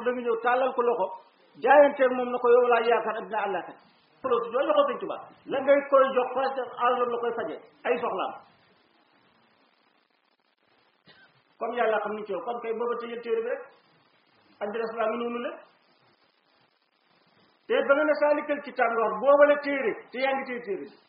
da nga ñëw tàllal ko loxo jaayanteeg moom na ko yow laa yaakaar addina àllaaxira loolu joo joxoo sëñ Tuubaa la ngay koy jox parce àllam la koy faje ay soxlaam comme yàlla xam ni ci yow kon kay booba tëjal téere bi rek adresse ngi noonu la te ba nga ne saalikal kitaab nga wax boobale téere te yaa ngi téye téere bi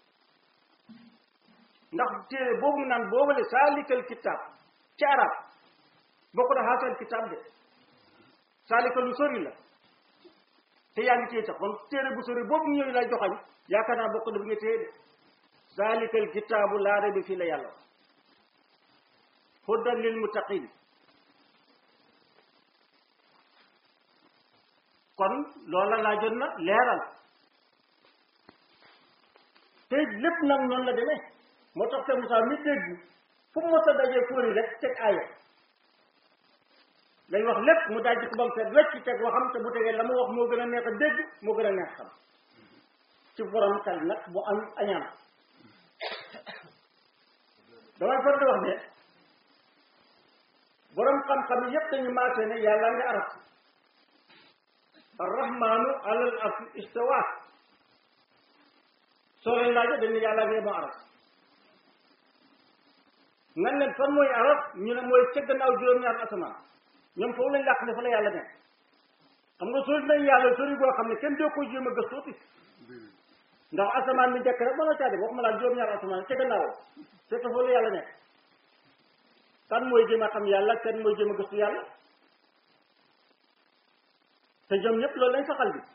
ndax téere boobu naan boobale saalikal kitaab ci arab bokk na xaasal kitaab de saalikal lu sori la te yaa ngi téye sax kon téere bu sori boobu ñëw lay joxañ yaakaar naa bokk na bi nga téye de saalikal kitaabu laa rayba fii la yàlla hudan lil muttaqin kon loola laajoon na leeral te lépp nag noonu la demee moo tax te Moussa mi dégg fu mu mos a dajee fóori rek teg aaya lañ wax lépp mu dajji ko ba mu set wecc teg waxam te bu tegee la mu wax moo gën a neex a dégg moo gën a neex xam ci borom xel nag bu am añaan damay far di wax ne borom xam-xam yi yépp dañu maasee ne yàlla nga arab arrahmanu alal arsi istawa soo leen laajo dañ ne yàlla nga moo arab nga leen fan mooy arab ñu ne mooy ca gannaaw juróom-ñaar asamaan ñoom foofu lañ làq ne fa la yàlla nekk xam nga sori nañ yàlla sori boo xam ne kenn doo ko jéem a gëstuuti ndax asamaan bi njëkk rek mën a caa def waxuma laa juróom-ñaar asamaan ca gannaaw fekk foofu la yàlla nekk kan mooy jéem a xam yàlla kan mooy jéem a gëstu yàlla te ñoom ñëpp loolu lañ saxal bi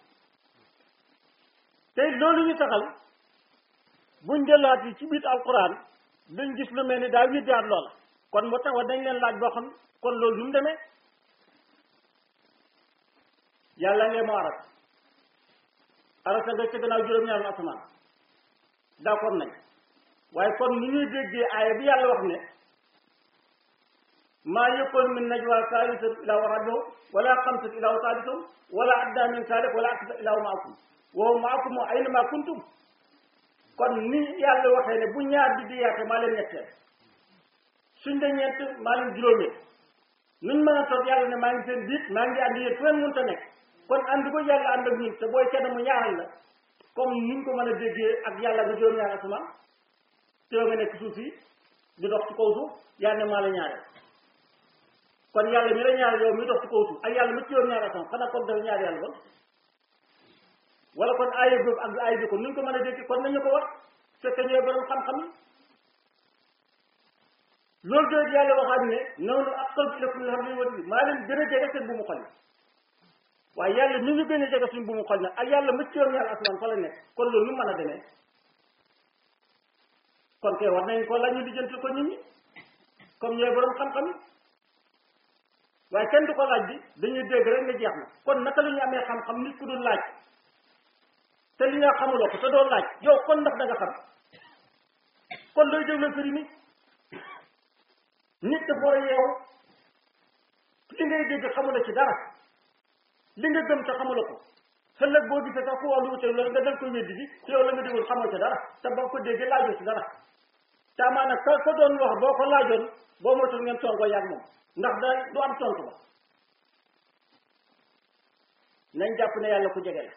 tey loolu ñu saxal buñ jëlaat yi ci biir alquran duñ gis lu mel ni daa widdaat loola kon moo tax wax dañ leen laaj boo xam kon loolu nu mu demee yàlla ngee moo aras arasa nga ca gannaaw juróom-ñaaru asamaan d'accord nañ waaye kon nu ñuy déggee aaya bi yàlla wax ne maa yakun min najwa saalisatin illaa huwa rabi'uhum wala xamsatin illaa huwa saadisuhum wala adnaa min zaalika wala akthara illaa huwa ma'akum wa huwa ma'akum aynamaa kuntum kon ni yàlla waxee ne bu ñaar di diyaate maa leen ñetteel suñ de ñeent maa leen juróomeel nuñ mën a toog yàlla ne maa ngi seen biit maa ngi ànd yéen fu ngeen mënta nekk kon ànd ko yàlla ànd ak ñun te booy kenn mu ñaaral la comme nuñ ko mën a déggee ak yàlla nga juróom-ñaar asamaan te yow nga nekk suuf si di dox ci kaw suuf yaa ne maa la ñaareel kon yàlla mi la ñaar yow mi dox ci kaw suuf ak yàlla mi ci yoon ñaar asamaan xanaa kon dafa ñaar yàlla kon wala kon aaya boobu ak aaya bi kon nuñ ko mën a dégg kon nañu ko wax fekk ñooy borom xam-xam yi loolu doy yàlla waxaat ne noonu aqrabu ilaykum min hablil warid maa leen gën a jege seen bu mu xol yi waaye yàlla ni ñu gën a jege suñ bu mu xol nag ak yàlla mi ci yoon ñaar asamaan fa la nekk kon loolu nu mën a demee kon kay war nañ ko la ñu lijjanti ko nit ñi comme ñooy borom xam-xam yi waaye kenn du ko laaj bi dañuy dégg rek nga jeex na kon naka la ñu amee xam-xam nit ku dul laaj te li nga xamuloo ko te doo laaj yow kon ndax da nga xam kon looy déglu firi mi nit dafa war a yeewu li ngay dégg xamula ci dara li nga gëm te xamula ko ëllëg boo gisee sax ku wax lu wute loolu nga dal ko weddi bi te yow la nga déggoon xamoo ci dara te boo ko déggee laajoo ci dara te amaana ka ka doon wax boo ko laajoon boo moytul ngeen toon ko yàgg moom ndax da du am tontu ba nañ jàpp ne yàlla ku jege la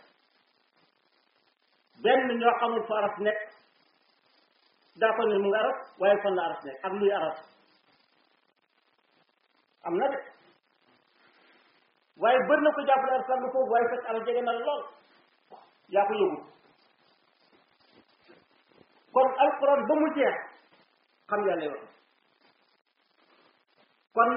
benn ñoo xamul fa aras nekk daa ko ne mu ngi aras waaye fan la aras nekk ak luy aras am na de waaye bëri na ko jàpp ne aras la foofu waaye fekk aras jege na la lool yaa ko yóbbu kon alquran ba mu jeex xam yàlla wax kon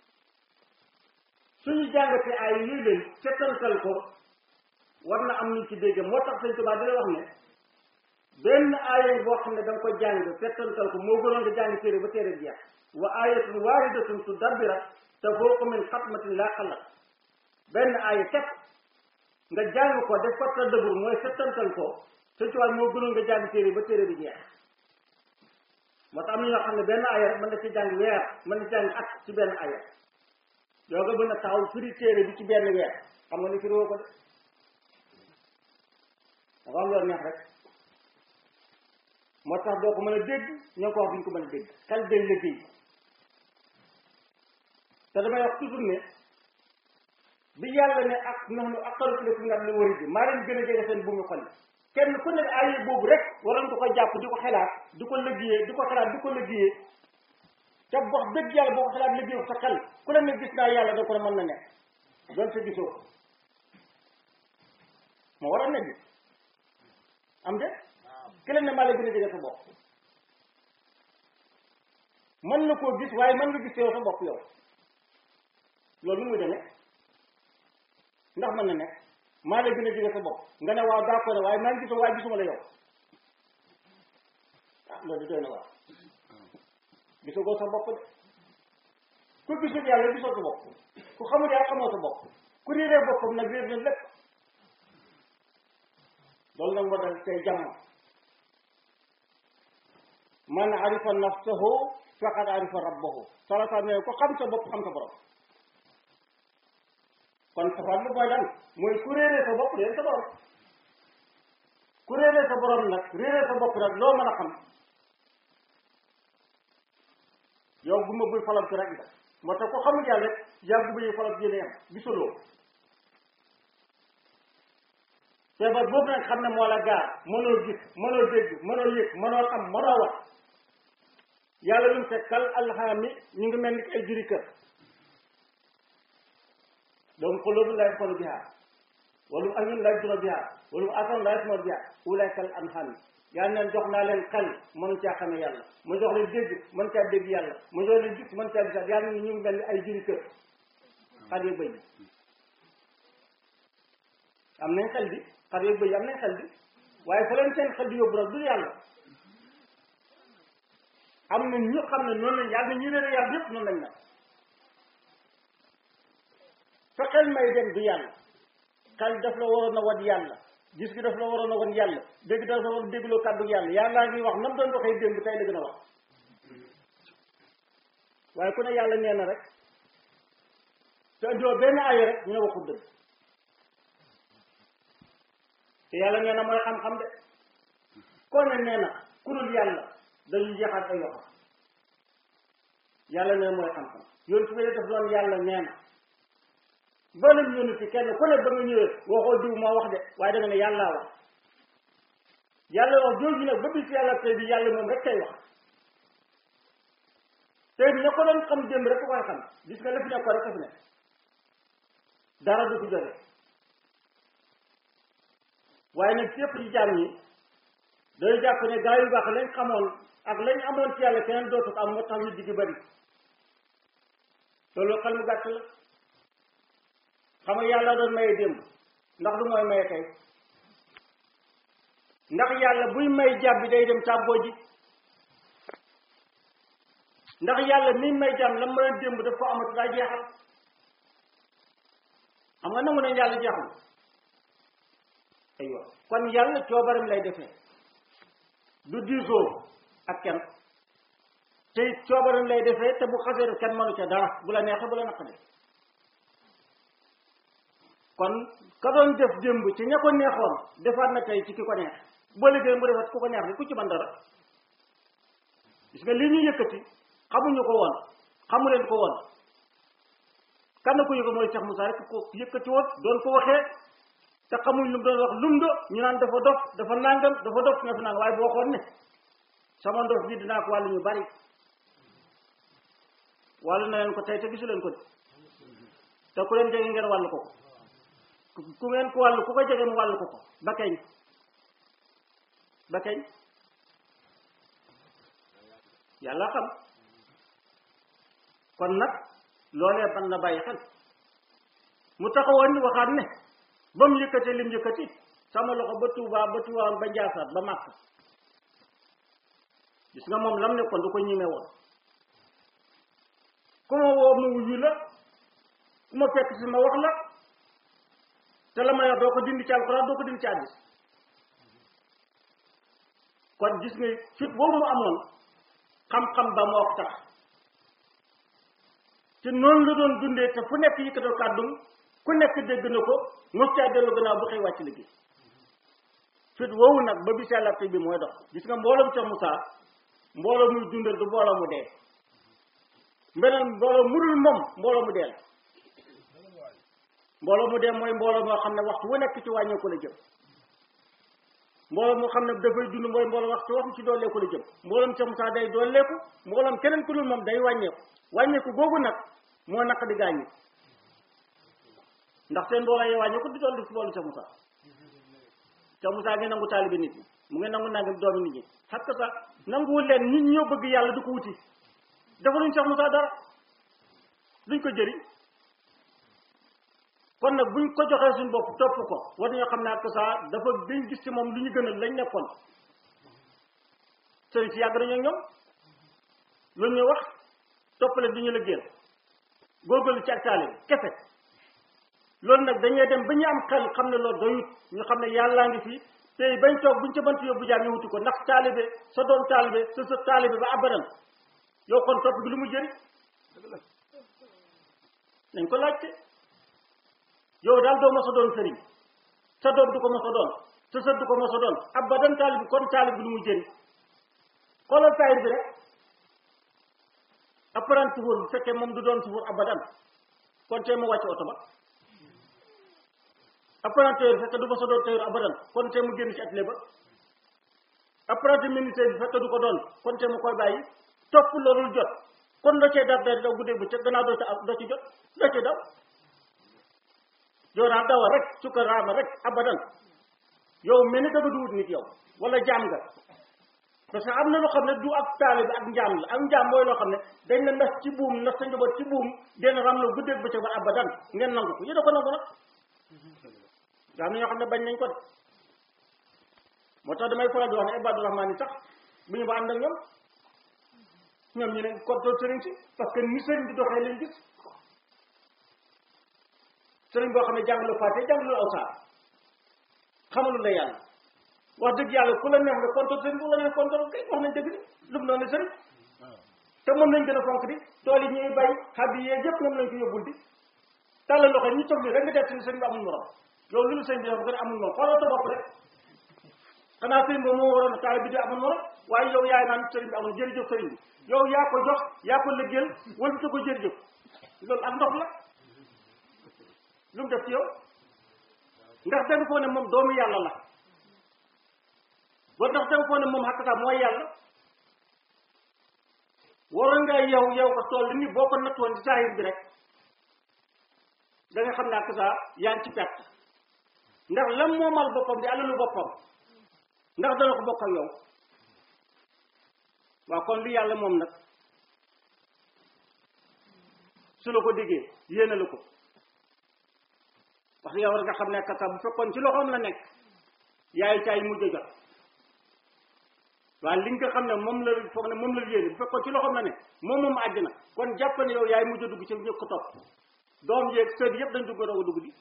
suñu jàngatee ay yii leen settantal ko war na am ñu ci dégg moo tax sëñ Tuubaa dina wax ne benn aaya boo xam ne da nga ko jàng settantal ko moo gënoon nga jàng téere ba téere jeex wa ayatun waahidatun tudabbira tafooqu min xatmatin laa xalat benn aaya képp nga jàng ko def ko tadabbur mooy settantal ko sëñ Tuubaa moo gënoon nga jàng téere ba téere bi jeex moo tax am na ñoo xam ne benn aaya rek mën na ci jàng weer mën na ci jàng at ci benn aaya yoo nga mën a taxaw firi téere bi ci benn weer xam nga ni firi woo ko de dafa am yoon neex rek moo tax doo ko mën a dégg ñoo ko wax duñ ko mën a dégg xel day liggéey te damay wax toujours ne bi yàlla ne ak nax nu aqalu ilaykum min hablil warid maa leen gën a jege seen buumu xol kenn ku nekk aaya boobu rek waroon ko ko jàpp di ko xelaat di ko liggéeyee di ko xelaat di ko liggéeyee te wax dëgg yàlla boo ko xelaat liggéey sa xel ku la ne gis naa yàlla da ko ne mën na nekk doon sa gisoo ko moo war a nekk am de ki la ne maa la gën a jege sa bopp mën na koo gis waaye mën nga gis yow sa bopp yow loolu nu muy demee ndax mën na nekk maa la gën a jege sa bopp nga ne waaw d'accord ne waaye maa ngi gisoo waaye gisuma la yow ah loolu doy na waaw gisagoo sa bopp de ku gisul yàlla gisoo sa bopp ku xamul yàlla xamoo sa bopp ku réeree boppam nag réer na lépp loolu nag moo dal tey jamono man arifa nafsahu faqad arifa rabbahu salasa ne ko xam sa bopp xam sa borom kon safaan bi mooy lan mooy ku réeree sa bopp réer sa borom ku réeree sa borom nag réeree sa bopp nag loo mën a xam yow bu ma buy falab ci rek nga moo tax ko xamul yàlla rek yaa bu buy falab yéene am gisuloo feebar boobu nag xam ne moo la gaar mënoo gis mënoo dégg mënoo yëg mënoo xam mënoo wax yàlla lu mu te kal alxaami ñu ngi mel ni ay juri kër donc xulóobu lay xolu bihaa wala añun lay duna bihaa wala asan lay suma bihaa ulay kal alxaami yàlla neen jox naa leen xel mënu caa xamee yàlla mu jox leen dégg mën caa dégg yàlla mu jox leen gis mën caa gisaat yàlla ñu ngi mel ni ay juri kër xar yeeg bëy am nañ xel bi xar yeeg bëy am nañ xel bi waaye fa leen seen xel di yóbbu nag du yàlla am na ñu xam ne noonu lañ yàlla ñu leen yàlla yëpp noonu lañ nag fa xel may dem du yàlla xel daf la waroon a wan yàlla gis gi daf la waroon a wan yàlla dégg daf la war a dégloo kàddu yàlla yàllaa ngi wax nam doon waxee démb tey la gën a wax waaye ku ne yàlla nee na rek te andoo benn aaya rek ñu ne waxul dëgg te yàlla nee na mooy xam-xam de koo ne nee na ku dul yàlla dañuy jeexaat ay waxam yàlla nee na mooy xam-xam yoon su def doon yàlla nee na ba leen yónni ci kenn ku ne ba nga ñëwee waxoo diw moo wax de waaye da nga ne yàllaa wax yàlla wax jooju nag ba bis yàlla tey bi yàlla moom rek tey wax tey bi ña ko doon xam démb rek ko koy xam gis nga la fi nekk ko rek a fi nekk dara du fi jóge waaye nag ci yëpp ci jaam ñi day jàpp ne gaa yu baax lañ xamoon ak lañ amoon ci yàlla keneen dootu ko am moo tax ñu digg bari loolu xel mu gàtt la xam nga yàlla doon maye démb ndax du mooy maye tey ndax yàlla buy may jàmm bi day dem tàbboo ji ndax yàlla mi may jàmm la mayoon démb daf ko amatu daa jeexal xam nga nangu ne yàlla jeexul aywa kon yàlla coobaram lay defee du diisoo ak kenn te coobaram lay defee te bu xasee kenn mënu ca dara bu la neexee bu la naqaree kon ka doon def démb ci ña ko neexoon defaat na tey ci ki ko neex boo liggéey mu defaat ku ko neex ni ku ci man dara gis nga li ñu yëkkati xamuñu ko woon xamu leen ko woon kan na ko yëko mooy Cheikh Moussa rek ko yëkkati woon doon ko waxee te xamuñ lu mu doon wax lum do ñu naan dafa dof dafa nangam dafa dof nga fi naan waaye bu waxoon ne sama ndof bi dinaa ko wàllu ñu bari wàllu na leen ko tey te gisu leen ko te ku leen jege ngeen wàllu ko ko ku ngeen ko wàllu ku ko jege mu wàllu ko ko ba kañ ba kañ yàlla xam kon nag loolee ban na bàyyi xel mu taxawoon ni waxaat ne ba mu yëkkati lim yëkkati sama loxo ba Tuubaa ba Tiwaawan ba Njaasaat ba Màkk gis nga moom lam nekkoon du ko ñime woon ku ma woo ma wuyu la ku ma fekk si ma wax la te la ma yor doo ko dindi ci alxuraan doo ko dindi ci hadiis kon gis nga fit boobu mu amoon xam-xam ba moo ko tax te noonu la doon dundee te fu nekk yëkkatoo kàddum ku nekk dégg na ko mos caa dellu gannaaw bu xëy wàcc liggéey fit woowu nag ba bis yàlla bi mooy dox gis nga mbooloom ca Moussa mbooloo muy dundal du mbooloo mu dee mbeneen mbooloo mu dul moom mbooloo mu dee la mbooloo mu dee mooy mbooloo moo xam ne waxtu wu nekk ci wàññeeku la jëm mbooloo moo xam ne dafay dund mooy mbooloo waxtu waxtu ci dooleeku la jëm mbooloom Cheikh Moussa day dooleeku mbooloom keneen ku dul moom day wàññeeku wàññeeku googu nag moo naq di gaañu ndax seen mbooloo yi wàññeeku di dolli ci mboolu Cheikh Moussa Cheikh Moussa ngi nangu taalibe nit ñi mu ngi nangu nangam doomi nit ñi xam que sax nanguwul leen nit ñoo bëgg yàlla du ko wuti defaluñ Cheikh Moussa dara duñ ko jëriñ kon nag buñ ko joxee suñ bopp topp ko war nañoo xam ne ak saa dafa dañ gis ci moom lu ñu gënal lañ nekkoon sëriñ si yàgg nañoo ñoom lu ñu wax toppale di ñu la génn góorgóorlu ci ak taalibe kese loolu nag dañuy dem ba ñu am xel xam ne loolu doyut ñu xam ne yàllaa ngi fi tey bañ toog buñ ca mënti yóbbu jaam ñu wuti ko ndax taalibe sa doom taalibe sa sa taalibe ba abadan yow kon topp gi lu mu jëriñ nañ ko laajte yow daal doo mos a doon sëriñ sa doom du ko mos a doon sa sët du ko mos a doon abadan taalib bi kon taalib bi lu mu jëriñ xoolal taayir bi rek apprenti suufur bu fekkee moom du doon suufur abadan kon tey mu wàcc oto ba apprenti tailleur bi fekkee du mos a doon tailleur abadan kon tey mu génn ci atelier ba apprenti ministère bi fekkee du ko doon kon tey mu koy bàyyi topp loolu jot kon doo cee daf day daw guddee bu ca gannaaw doo ca doo ci jot doo ci daw yow daal dawa rek sukkaraama rek abadan yow mel ni danga du wut nit yow wala jaam nga parce que am na loo xam ne du ak taale bi ak njaam la ak njaam mooy loo xam ne dañ na nas ci buum nas sa njaboot ci buum den ram la guddeeg bëccëg ba abadan ngeen nangu ko yéen a ko nangu nag daa am na ñoo xam ne bañ nañ ko de moo tax damay faral di wax ne ibadu rahmaan yi sax bu ñu ba ànd ak ñoom ñoom ñu ne kontoon sëriñ si parce que ni sëriñ di doxee leen gis sëriñ boo xam ne jàngalu fàtte jàngalu aw saar xamalul la yàlla wax dëgg yàlla ku la neex nga kontoon sëriñ bu la neex kontoon kay wax nañ dëgg ni lu mu noonu sëriñ te moom lañ gën a fonk di tool yi ñuy bay xab yi yee yëpp moom lañ ko yóbbul di tàllal loxo ñu toog nii rek nga def si sëriñ bi amul morom yow lu lu sëriñ bi dafa gën a amul morom xoolal sa bopp rek xanaa sëriñ boobu moo waroon a taal bi di amul morom waaye yow yaay naan sëriñ bi amul jërëjëf sëriñ bi yow yaa ko jox yaa ko liggéeyal wala ko jërëjëf loolu ak ndox la lu mu def ci yow ndax da nga foo ne moom doomu yàlla la wala ndax da nga foo ne moom xakkata mooy yàlla waroon nga yow yow ko tool li ni boo ko nattoon ci saahir bi rek da nga xam ne ak saa yaa ngi ci perte ndax lam moomal boppam di alalu boppam ndax dana ko bokk ak yow waaw kon li yàlla moom nag su la ko déggee yéene la ko wax yow war nga xam ne kasa bu fekkoon ci loxoom la nekk yaay caay mujj a jot waaye li nga xam ne moom la foog ne moom la yéene bu fekkoon ci loxoom la nekk moom moom àjjana kon jàpp ne yow yaay mujj a dugg ci ñëpp ko topp doom yeeg sët yëpp dañ dugg doog a dugg di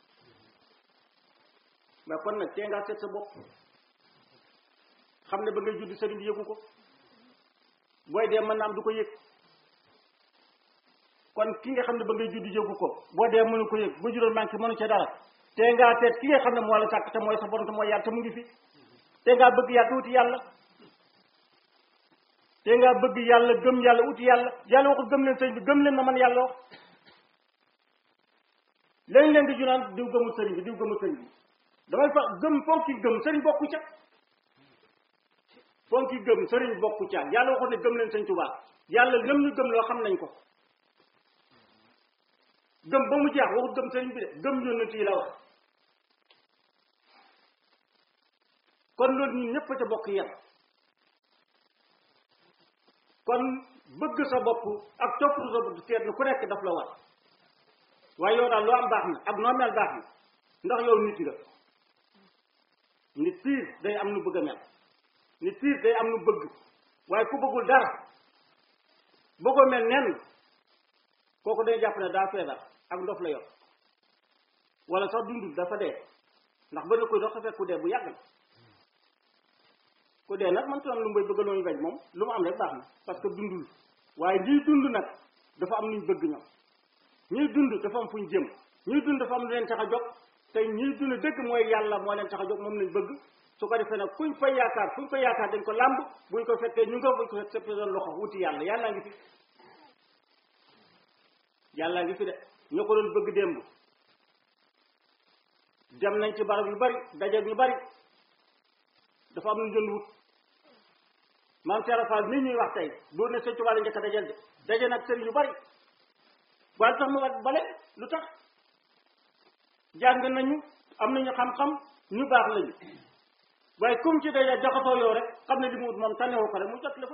mais kon nag tee ngaa seet sa bopp xam ne ba ngay judd sëriñ bi yëgu ko booy dee mën na am du ko yëg kon ki nga xam ne ba ngay judd yëgu ko boo dee mënu ko yëg ba juróom manqué mënu ca dara te ngaa seet ki nga xam ne moo la sàkk te mooy sa borom te mooy yàlla te mu ngi fi te ngaa bëgg yàlla te wuti yàlla te ngaa bëgg yàlla gëm yàlla wuti yàlla yàlla waxul gëm leen sëriñ bi gëm leen ma man yàlla wax léegi leen di junaan diw gëmul sëriñ bi diw gëmul sëriñ bi damay fa gëm fonki gëm sëriñ bokku ca fonki gëm sëriñ bokku ca yàlla waxul ne gëm leen sëñ Tuubaa yàlla lëm ñu gëm loo xam nañ ko gëm ba mu jeex waxut gëm sëriñ bi de gëm yónnent yi la wax kon loolu ñun ñëpp ca bokk yem kon bëgg sa bopp ak toppatu sa bopp seet na ku nekk daf la war waaye yow daal loo am baax na ak noo mel baax na ndax yow nit nga nit piir day am nu bëgg a mel nit piir day am nu bëgg waaye ku bëggul dara bëggoo mel nen kooku day jàpp ne daa feebar ak ndof la yor wala sax dundul dafa dee ndax ba na koy dox sa fekk ku dee bu yàgg na ku dee nag man tu am lu may bëgg looñu bañ moom lu mu am rek baax na parce que dundul waaye ñiy dund nag dafa am luñ bëgg ñoom ñuy dund dafa am fuñ jëm ñuy dund dafa am lu leen tax a jóg te ñuy dund dëgg mooy yàlla moo leen tax a jóg moom lañ bëgg su ko defee nag kuñ fay yaakaar fuñ ko yaakaar dañ ko làmb buñ ko fekkee ñu nga buñ ko fekk seppee doon loxo wuti yàlla yàllaa ngi fi yàllaa ngi fi de ñoo ko doon bëgg démb dem nañ ci barab yu bari dajeeg ñu bari dafa am lu jënd wut maam Cheikh Fall mii ñuy wax tey doon ne sëñ Tuubaa la njëkk a dajal de daje nag sëriñ yu bari waaye lu tax mu wat bale lu tax jàng nañu am nañu xam-xam ñu baax lañu waaye comme ci daje jaxasoo yow rek xam ne li mu wut moom tànnewoo ko rek mu jot la fa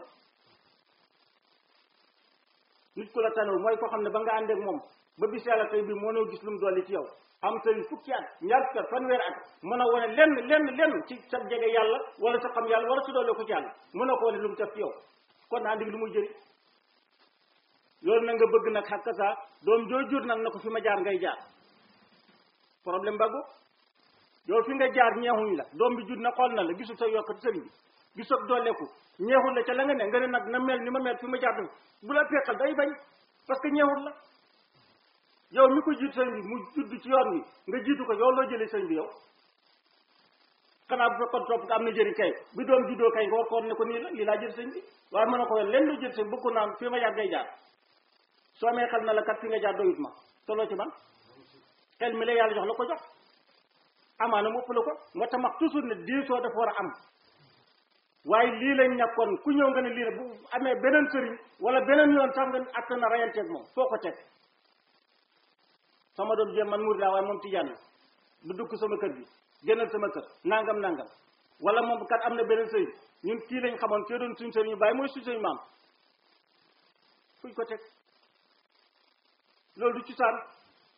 nit ku la tànnewu mooy koo xam ne ba nga àndeek moom ba bis yàlla tey bii mënoo gis lu mu dolli ci yow am sëriñ fukki at ñaar fukki at fanweer at mën a wane lenn lenn lenn ci sa jege yàlla wala sa xam yàlla wala sa doole ko ci yàlla mën a ko wane lu mu def ci yow kon na àndi lu muy jëriñ loolu na nga bëgg nag xakka saa doom joo jur nag na ko fi ma jaar ngay jaar problème baggo yow fi nga jaar ñeexuñ la doom bi jur na xool na la gisul sa yokk sëriñ bi gisul dooleeku ñeexul la ca la nga ne nga ne nag na mel ni ma mel fi ma jaar bu la fekkal day bañ parce que ñeexul la yow mi ko jiitu sëñ bi mu judd ci yoon wi nga jiitu ko yow loo jëlee sëñ bi yow xanaa bu fekkoon topp nga am na jëriñ kay bi doom juddoo kay nga war ko woon ne ko nii la lii laa jël sëñ bi waaye mën na ko woon leen loo jël sëñ bëgg ko naan fii ma jaar ngay jaar soo amee xel na la kat fi nga jaar doyut ma toloo ci man xel mi la yàlla jox la ko jox amaana mu ëpp la ko moo tax mag toujours ne diisoo dafa war a am waaye lii lañ nekkoon ku ñëw nga ne lii ne bu amee beneen sëriñ wala beneen yoon sax nga àtt na rayanteeg moom foo ko teg sama doom jéem man murid laa waaye moom tijaan la du dugg sama kër gi génnal sama kër nangam nangam wala moom kat am na beneen sëriñ ñun kii lañ xamoon kii doon suñ sëriñ ñu bàyyi mooy suñ sëriñ maam fuñ ko teg loolu du ci saan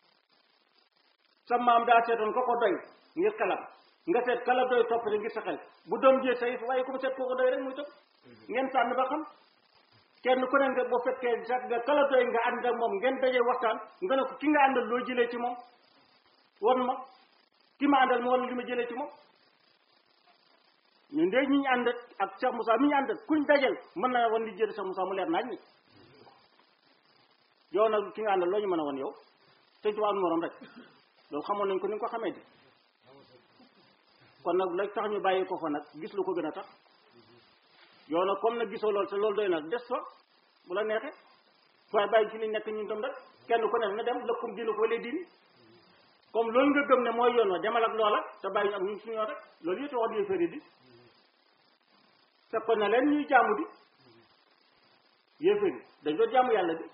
sa maam daa seetoon ko ko doy ngir xelam nga seet kala doy topp rek ngir sa xel bu doom jee say waaye ku mu seet koo ko doy rek muy topp ngeen tànn ba xam kenn ku ne nga boo fekkee sax nga kala doy nga ànd ak moom ngeen dajee waxtaan nga ne ko ki nga àndal loo jëlee ci moom won ma ki ma àndal ma wala li ma jëlee ci moom ñun de ñi ñu ànd ak Cheikh Moussa mi ñu ànd kuñ dajal mën na wan li jëlee Cheikh Moussa mu leer naaj ni yow nag ki nga àndal loo ñu mën a wan yow te ci wàllu morom rek loolu xamoon nañ ko ni nga ko xamee di kon nag la tax ñu bàyyi ko fa nag gis lu ko gën a tax yow nag comme nag gisoo loolu te loolu doy na des fa bu la neexee waaye bàyyi ci li nekk ñun tam rek kenn ku ne na dem lëkkum diinu ko wala diini comme loolu nga gëm ne mooy yoon wa demal ak loola te bàyyi ñu am ñun suñu yoon rek loolu yëpp wax di fëri di fekkoon na leen ñuy jaamu di yéeféri dañ doon jaamu yàlla di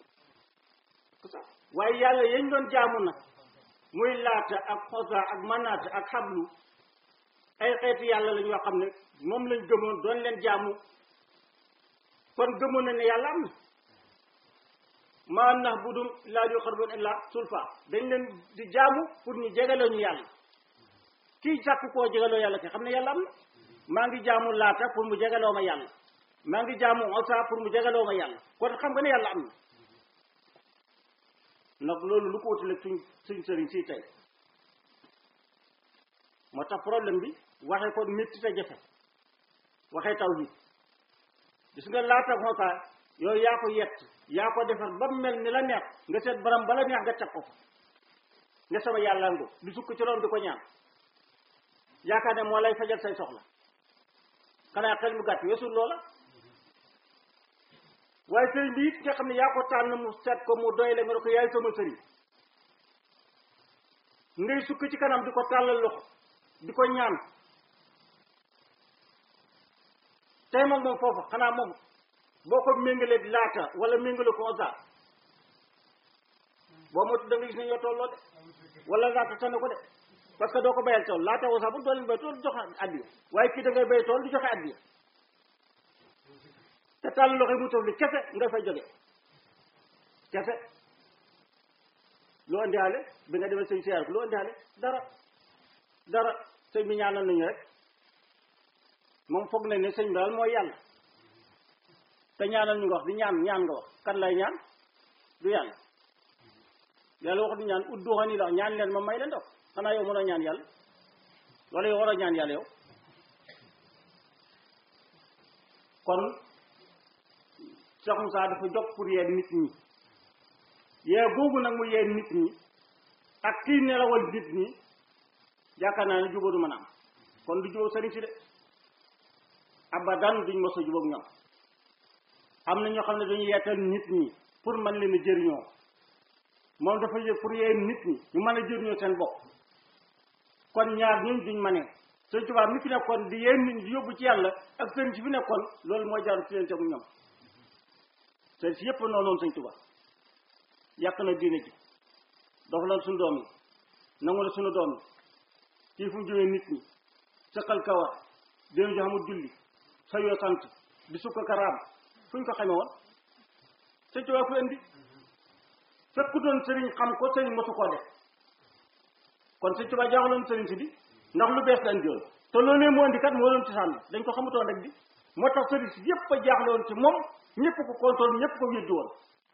waaye yàlla yañ doon jaamu nag muy laata ak xosa ak manaata ak xablu ay xeeti yàlla lañ yoo xam ne moom lañ gëmoon doon leen jaamu kon gëmoon na ne yàlla am na maa nax bu dum laa yu xarbon illa sulfa dañ leen di jaamu pour ñu jegaloo ñu yàlla kii sàkk koo jegaloo yàlla ke xam ne yàlla am na maa ngi jaamu laata pour mu jegaloo ma yàlla maa ngi jaamu xosa pour mu jegaloo ma yàlla kon xam nga ne yàlla am na nag loolu lu ko wutale suñ suñ sëriñ si tey moo tax problème bi waxee ko métti te jafe waxee taw bi gis nga laata xoosaa yow yaa ko yett yaa ko defar ba mel ni la neex nga seet baram bala neex nga teg ko fa nga sama yàlla ngo di sukk ci roon di ko ñaan yaakaar ne moo lay fajal say soxla xanaa xel mu gàtt weesul loola waaye sëriñ bi it nga xam ne yaa ko tànn mu seet ko mu doy la nga ne ko yaay sama sëriñ ngay sukk ci kanam di ko tàllal loxo di ko ñaan tey moom moom foofa xanaa moom boo ko méngalee laata wala méngale ko osa boo moytu da nga gis ne yoo tolloo de wala laata tane ko de parce que doo ko bayal tool laata osa bu doo leen bay tool du joxe addiya waaye kii da ngay bay tool du joxe addiya te tàll loxo yi mu taf li kese nga fay jóge kese loo indiwaale bi nga demee sëñ siyaar ko loo indiwaale dara dara sëñ bi ñaanal nañu rek moom foog nañ ne sëñ bi daal mooy yàlla te ñaanal ñu nga wax di ñaan ñaan nga wax kan lay ñaan du yàlla yàlla wax du ñaan udduxani la ñaan leen ma may leen dox xanaa yow mënoo ñaan yàlla wala yow waroo ñaan yàlla yow kon Cheikh Moussa dafa jóg pour yee nit ñi yee googu nag mu yee nit ñi ak kii nelawal nit ñi yaakaar naa ne jubóo du mën a am kon du jubóo sëriñ si de abadan duñ mos a jubóog ñoom am na ñoo xam ne dañu yeetal nit ñi pour mën leen a jëriñoo moom dafa yëg pour yee nit ñi ñu mën a jëriñoo seen bopp kon ñaar ñun duñ ma ne sëñ Tuubaa mi fi nekkoon di yéen nit ñi di yóbbu ci yàlla ak sëriñ si fi nekkoon loolu mooy jaaru ci leen te mu ñoom sëriñ si yëpp noonu noonu sëñ Tuubaa yàq na diine ji dox la suñu doom yi nangu la suñu doom yi kii fu mu jógee nit ñi sëqal kawar déen jo xamul julli sa yoo sant di sukka karaam fu ñu ko xamee woon sëñ Tuubaa ku indi fekku doon sëriñ xam ko sëriñ mosu koo def kon sëñ Tuubaa jaaxaloon sëriñ si di ndax lu bees la indiwoon te loolu moo indi kat moo doon ci sànni dañ ko xamutoon rek di moo tax sëriñ si yépp a jaaxloon ci moom ñëpp ko contrôle ñëpp ko weddi woon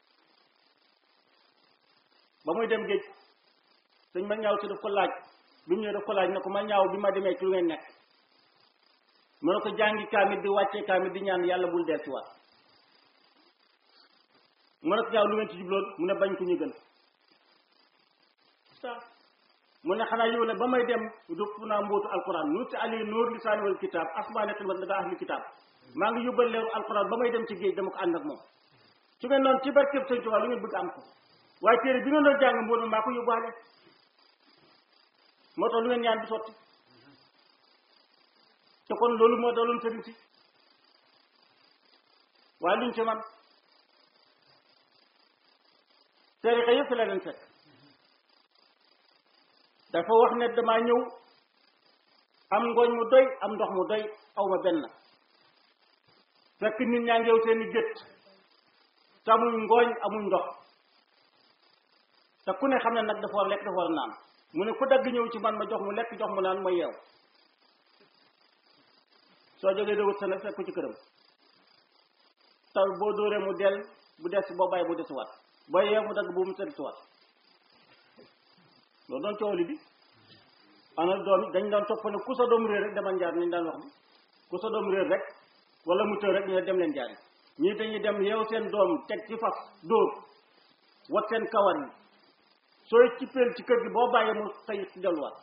ba muy dem géej sëñ ma ñaaw si daf ko laaj bi mu ñëwee daf ko laaj ne ko ma ñaaw bi ma demee ci lu ngeen nekk mu ne ko jàngi kaamit di wàccee kaamit di ñaan yàlla bul del ci waat mu ne ko ñaaw lu ngeen ci jubloon mu ne bañ ko ñu gën mu ne xanaa yow ne ba may dem dëpp naa mbootu alquran nu si ali nuur lisaani wal kitaab asmaane xilmat la daa ahli kitaab maa ngi yóbbal leeru alquran ba may dem ci géej dama ko ànd ak moom su ngeen noonu ci barkeb sëñ Tuubaa lu ngeen bëgg am ko waaye téere bi ngeen doon jàng mboot maa ko yóbbaale moo tax lu ngeen ñaan bi sotti te kon loolu moo daloon sëriñ si waaye luñ ci man tarixa yëpp la leen fekk dafa wax ne damaa ñëw am ngooñ mu doy am ndox mu doy aw ma benn fekk nit ñaa ngeew seeni gët te amuñ ngooñ amuñ ndox te ku ne xam ne nag dafa war lekk dafa war naan mu ne ku dagg ñëw ci man ma jox mu lekk jox mu naan ma yeew soo jógee dawut sa nag fekk ko ci këram taw boo dóoree mu del bu des boo bàyyi bu desuwaat boo yeew mu dagg bu mu sëri suwaat loolu doon coow li bi ana doom dañ daan topp ne ku sa doom réer rek demal njaar nañ daan wax bi ku sa doom réer rek wala mu tëw rek ñu ne dem leen jaari ñii dañuy dem yeew seen doom teg ci fas dóor wat seen kawar yi sooy cippeel ci kër gi boo bàyyee mu tey ci delluwaat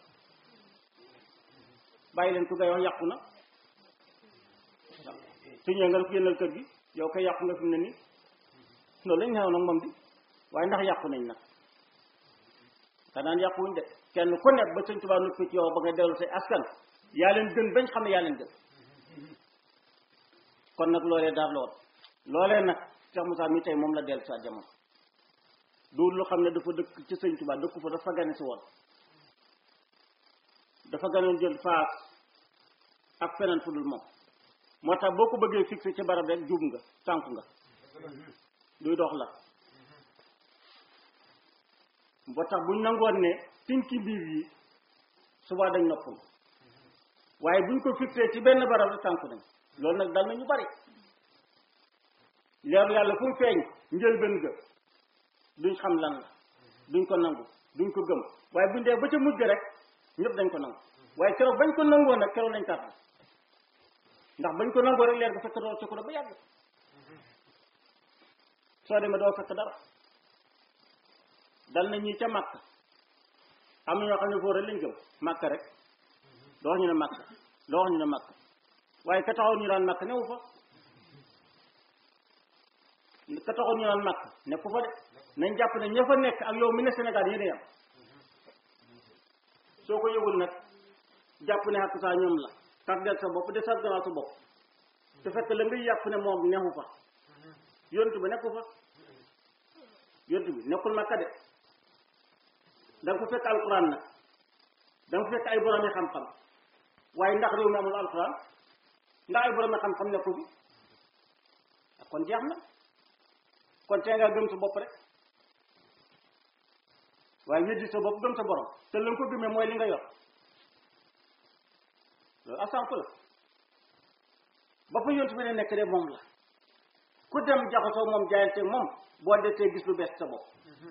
bàyyi leen ku ngay wax yàqu na su ñëwee nga ko génnal kër gi yow kay yàqu nga fi mu ne nii loolu lañ xew nag moom di waaye ndax yàqu nañ nag xanaan yàquwuñ de kenn ku nekk ba sëñ Tuubaa nuppi ci yow ba nga dellu say askan yaa leen gën bañ xam ne yaa leen gën kon nag loolee daar lool loolee nag Cheikh Moussa mi tey moom la dellu sa jamono du lu xam ne dafa dëkk ci sëñ Tuubaa dëkku fa dafa gane si woon dafa ganoon jël faas ak feneen fu dul moom moo tax boo ko bëggee fixé ci barab rek juum nga tànku nga duy dox la ba tax buñ nangoon ne tinki biir yi suba dañ noppul waaye buñ ko fixé ci benn barab rek tànku nañ loolu nag dal na ñu bari leeru yàlla fu mu feeñ njëlbeen ga duñ xam lan la duñ ko nangu duñ ko gëm waaye buñ dee ba ca mujj rek ñëpp dañ ko nangu waaye keroog bañ ko nangoo nag keroog lañ tàtt ndax bañ ko nangoo rek leer ga fekk doo ci ko ba yàgg soo demee doo fekk dara dal na ñii ca màkk am na ñoo xam ne foofu rek lañ gëm màkk rek doo wax ñu ne màkk doo wax ñu ne màkk waaye ka taxoon ñu daan màkk newu fa ka taxoon ñu daan màkk nekku fa de nañ jàpp ne ña fa nekk ak yow mi ne Sénégal yéen a yam soo ko yëgul nag jàpp ne xàq saa ñoom la tardeel sa bopp de sa gannaaw sa bopp te fekk la ngay yàpp ne moom neexu fa yontu bi nekku fa yontu bi nekkul makka de da nga ko fekk alquran nag da nga ko fekk ay borom yi xam-xam waaye ndax réew mi amul alquran ndax ay borom yi xam-xam nekku fi kon jeex na kon tee nga gëm sa bopp rek waaye weddi sa bopp gëm sa borom te la nga ko gëmee mooy li nga yor loolu asanku la ba fa yontu bi ne nekk de moom la ku dem jaxasoo moom jaayante moom boo desee gis lu bees sa bopp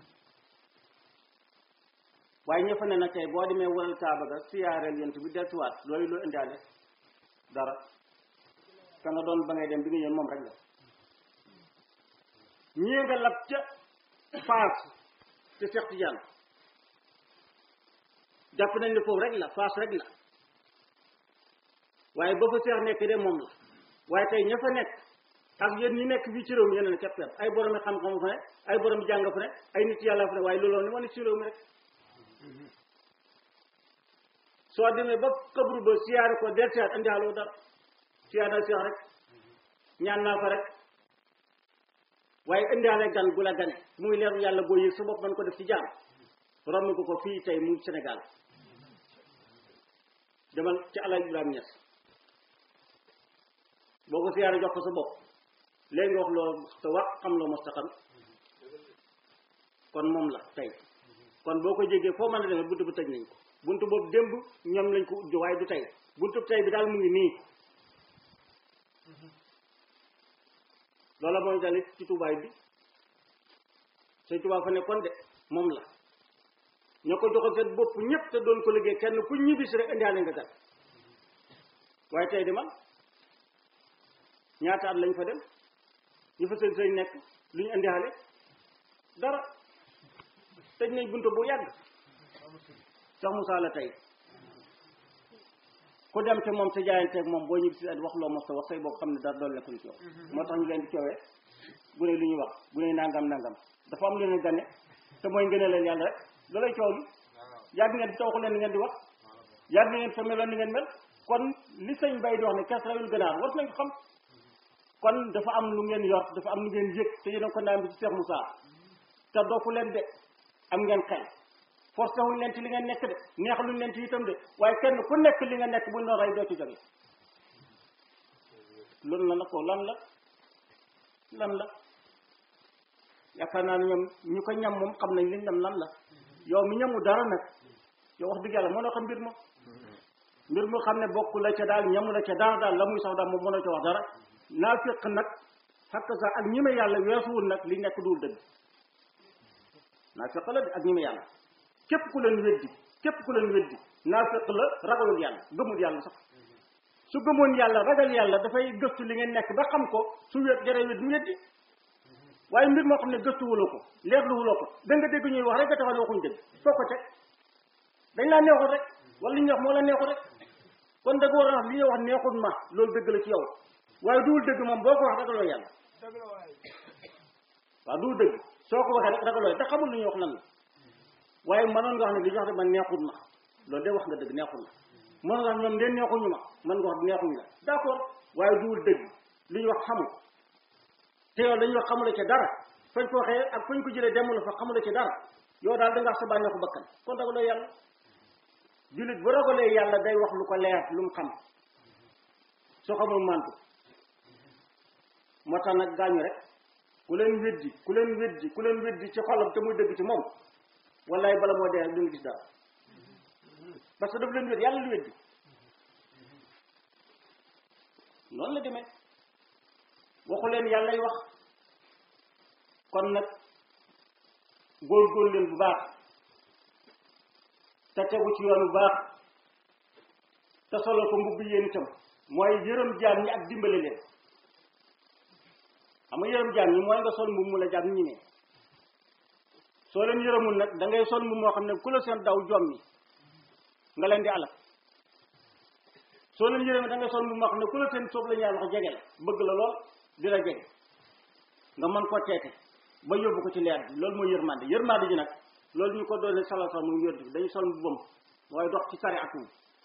waaye ñëfa ne nag tey boo demee waral kaaba ga siyaareel yontu bi deltuwaat loolu loo indaale dara ka nga doon ba ngay dem bi nga ñëw moom rek la ñii nga lab ca faas te Cheikh Tidiane jàpp nañ ne foofu rek la faas rek la waaye ba fa seex nekk de moom la waaye tey ña fa nekk ak yéen ñi nekk fii ci réew mi yeneen keppel ay borom xam-xam fa ne ay borom jàng fa ne ay nit yàlla fa ne waaye looloo ni ma ne ci réew mi rek soo demee ba xabru ba siyaare ko del siyaar andi xaaloo dara siyaar naa siyaar rek ñaan naa ko rek waaye indiwaale gan gu la gane muy leeru yàlla boo yëg sa bopp man ko def ci jaam romb ko ko fii tey mu Sénégal demal ci Alaaji Ibrahima Niass boo ko siyaare jox ko sa bopp léegi nga wax loo te wax xam loo mos ta xam kon moom la tey kon boo ko jégee foo mën a demee buntu bu tëj nañ ko buntu boobu démb ñoom lañ ko ubbi waaye du tey buntu tey bi daal mu ngi nii loola mooy dalit ci tubaay bi sëñ Tuubaa fa nekkoon de moom la ñoo ko joxoon seen bopp ñëpp te doon ko liggéey kenn ku ñibbisi rek indiwaale nga gat waaye tey di man ñaata at lañ fa dem ñu fa sëñ sëñ nekk lu ñu indiwaale dara tëj nañ buntu bu yàgg sax Moussa la tey ku dem te moom te jaayanteeg moom boo ñibbisi at wax loo mos ta wax say boo xam ne dara doon nekkul ci yow moo tax ñu leen di coowee bu ne lu ñuy wax bu ne nangam nangam dafa am lu leen gane te mooy ngëne leen yàlla rek da lay coow li yàgg ngeen te waxu leen ni ngeen di wax yàgg ngeen fa meloon ni ngeen mel kon li sëñ bay di wax ne kes rawul gënaar war nañ ko xam kon dafa am lu ngeen yor dafa am lu ngeen yëg te yéen a ko naan bi ci Cheikh Moussa te doofu leen de am ngeen xel forcé wuñ leen ci li ngeen nekk de neexaluñ leen ci itam de waaye kenn ku nekk li nga nekk buñ doon rey doo ci jóge loolu la na ko lan la lan la yaakaar naa ne ñoom ñu ko ñam moom xam nañ li ñam lan la yow mi ñamu dara nag yow wax dëgg yàlla mënoo xam mbir ma mbir mu xam ne bokk la ca daal ñamu la ca dara daal la muy sax daal moom mënoo ca wax dara naa fekk nag xakk sax ak ñi ma yàlla weesuwul nag li nekk duul dëgg naa fekk la de ak ñi ma yàlla képp ku leen weddi képp ku leen weddi naa fekk la ragalul yàlla gëmul yàlla sax su gëmoon yàlla ragal yàlla dafay gëstu li ngeen nekk ba xam ko su wet jaree wet mu weddi waaye mbir moo xam ne gëstuwuloo ko leerluwuloo ko da nga dégg ñuy wax rek nga taxaw ne waxuñ dëgg foo ko teg dañ laa neexul rek wala li ñuy wax moo la neexul rek kon da nga war a wax li ñuy wax neexul ma loolu dëgg la ci yow waaye duwul dëgg moom boo ko wax ragaloo yàlla waaw duwul dëgg soo ko waxee rek ragaloo te xamul lu ñuy wax lan la waaye mënoon nga wax ne li ñu wax de man neexul ma loolu de wax nga dëgg neexul la mënoon nga wax ñoom de neexuñu ma man nga wax neexuñu la d'accord waaye duwul dëgg li ñu wax xamul te yow lañuy wax xamula ci dara fañ ko waxee ak fañ ko jëlee demul fa xamula ci dara yow daal da nga wax sa bànneexu bakkan kon ragaloo yàlla jullit bu ragalee yàlla day wax lu ko leer lu mu xam soo xamul mantu moo tax nag gaañu rek ku leen weddi ku leen weddi ku leen weddi ci xolam te muy dëgg ci moom wallaay bala moo dee rek duñu gis dara parce que daf leen weddi yàlla lu weddi noonu la demee waxu leen yàllay wax kon nag góor-góor leen bu baax te tegu ci yoon bu baax te solo ko mbubb yéen itam mooy yërëm jaam ñi ak dimbale leen xam nga yërëm jaam ñi mooy nga sol mbubb mu la jaam ñi ne soo leen yërëmul nag da ngay sol mbubb moo xam ne ku la seen daw jommi nga leen di alal soo leen yërëmee da ngay sol mbubb moo xam ne ku la seen soob la ñaar wax jege la bëgg la lool di la jege nga mën koo teete ba yóbbu ko ci leer bi loolu mooy yërmande yërmande ji nag loolu ñu ko doone sala sal muy wér dañu sol mbubbam waaye dox ci sari atum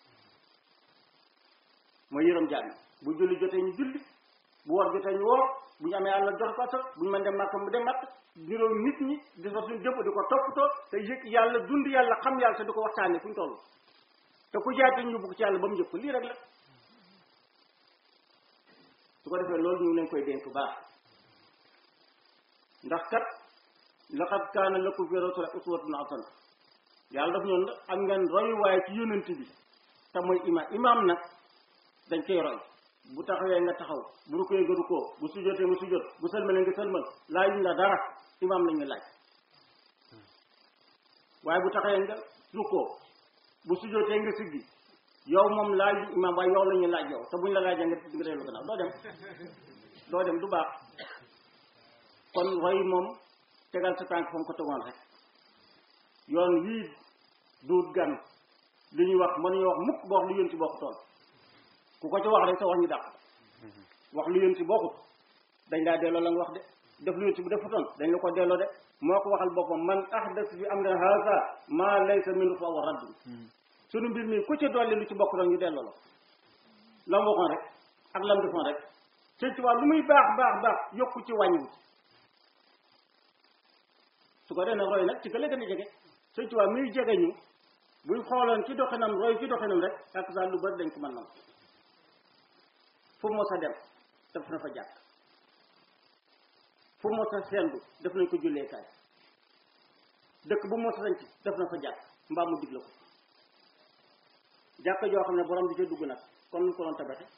mooy yërëm jaam bu julli jotee ñu julli bu war jotee ñu woor bu ñu amee àll jox ko asal bu ñu mën dem màkk mu dem màkk niroo nit ñi di fa suñu jëpp di ko toppatoo te yëg yàlla dund yàlla xam yàlla te di ko waxtaanee fu ñu toll te ku jaay te ñu yóbbu ko ci yàlla ba mu jëpp lii rek la su ko defee loolu ñu ngi leen koy dénk baax ndax kat laqad kaana lakum fi rasulillahi uswatun hasana yàlla daf ñoon am ngeen royuwaay ci yonent bi te mooy imaam imaam nag dañ koy roy bu taxawee nga taxaw bu rukkoo nga rukkoo bu sujjotee nga sujjot bu sëlmalee nga sëlmal laajuñ la dara imaam lañ ñu laaj waaye bu taxawee nga rukkoo bu sujjotee nga siggi yow moom laaj imaam waaye yow la ñuy laaj yow te buñ la laajee nga nga dellu gannaaw doo dem doo dem du baax kon roy moom tegal sa tànk fa mu ko tegoon rek yoon wii duut gan li ñuy wax mënuñu wax mukk ba wax lu yéen ci bokk tool ku ko ci wax rek sa wax ñu dàq wax lu yéen ci bokkut dañ laa delloo la nga wax de def lu yéen ci bu defutoon dañ la ko delloo de moo ko waxal boppam man ahdas fi amrina haza ma laysa minhu fa huwa radd sunu mbir mi ku ci dolli lu ci bokk doon ñu delloo la la mu waxoon rek ak lam defoon rek sëñ Tuubaa lu muy baax baax baax yokku ci wàññiwu ci su ko dee nag roy nag ci gën a gën a jege sëñ Tuubaa muy jege ñu buñ xooloon ci doxinam roy ci doxinam rek ak saa lu bari dañ ko mën nam fu mos a dem def na fa jàkk fu mos a sendu def nañ ko julleekaay dëkk bu mos a sañ ci def na fa jàkk mbaa mu digle ko jàkk joo xam ne borom di ca dugg nag kon lu ko doon tabaxe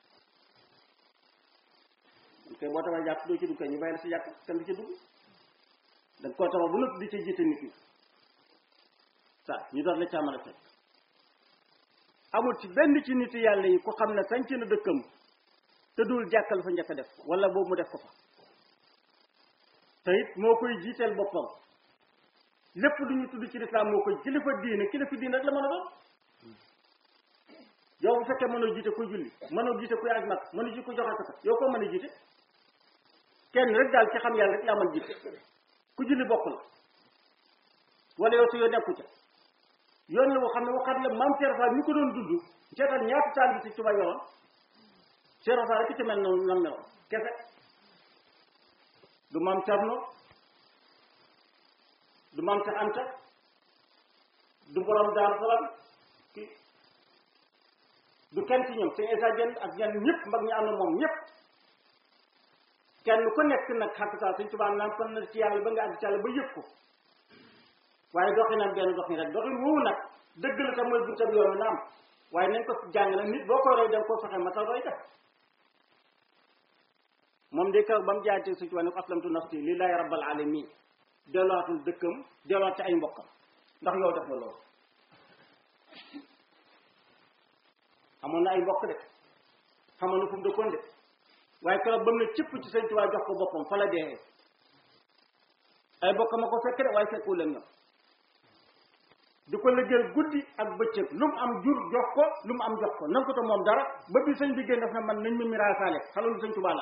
kay boo tabax jàkk doo ci dugg kay ñu bàyyi la si jàkk kenn du ci dugg danga koo tabax bu nëpp di ca jiite nit ñi sa ñu doon la caa mën a fekk amul ci benn ci nit yàlla yi ku xam ne sanc na dëkkam te dul jàkkal fa njëkk a def wala boobu mu def ko fa te it moo koy jiiteel boppam lépp lu ñu tudd ci lislaam moo koy kilifa diine kilifa diine rek la mën a doon yow bu fekkee mënoo jiite kuy julli mënoo jiite kuy aj mag mënoo jiite kuy joxe ko yow koo mën a jiite kenn rek daal ci xam yàlla rek yaa mën jiite ku julli bokk la wala yow sa yoo nekku ca yoon la boo xam ne waxaat la maam Cheikh Fall mi ko doon dund seetal ñaata taal bi si Tuubaa yoroon Cheikh Fall rek ci mel noonu nam meloon kese du maam Cerno du maam Cheikh Anta du borom Daaru Salaam ki du kenn ci ñoom sëñ Issa Dieng ak ñenn ñëpp mag ñi am na moom ñëpp kenn ku nekk nag xaqiqa Sëñ Tuubaa naan kon na ci yàlla ba nga àgg ci yàlla ba yëg ko waaye doxinam benn doxin rek doxin woowu nag dëgg la tam mooy buntab yoon wi na am waaye nañ ko jàngale nit boo ko roy dem koo fexe matal roy def moom de kaw ba mu jaaytee Sëñ Tuubaa ne ko aslamtu nafsi lillahi rabbil alamin delluwaatul dëkkam delluwaat ci ay mbokkam ndax yow def nga loolu amoon na ay mbokk de xamoon na fu mu dëkkoon de waaye keroog ba mu ne cëpp ci Sëñ Tuubaa jox ko boppam fa la dee ay mbokk ma ko fekk de waaye fekku leen ñoom di ko liggéeyal guddi ak bëccëg lu mu am jur jox ko lu mu am jox ko nan ko te moom dara ba bi sëñ bi génn def na man nañ ma miraasaale xalalu Sëñ Tuubaa la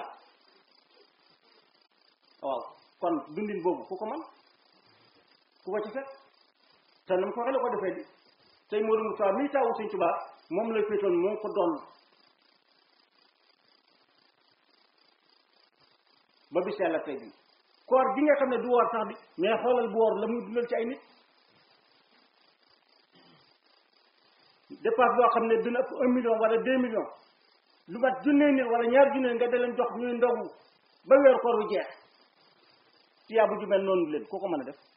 waaw kon dundin boobu ku ko man ku ko ci fekk te nam ko waxee la ko defee di tey Modou Moussa mii taawu Sëñ Tuubaa moom la féetoon moo ko doon ba bis yàlla tey bi koor gi nga xam ne du woor sax bi mais xoolal bu woor la muy dundal ci ay nit dépense boo xam ne dina ëpp un million wala deux millions lu mat junnee nit wala ñaar junnee nga da leen jox ñuy ndogu ba weer koor wu jeex tiyaa bu ju mel noonu leen koo ko mën a def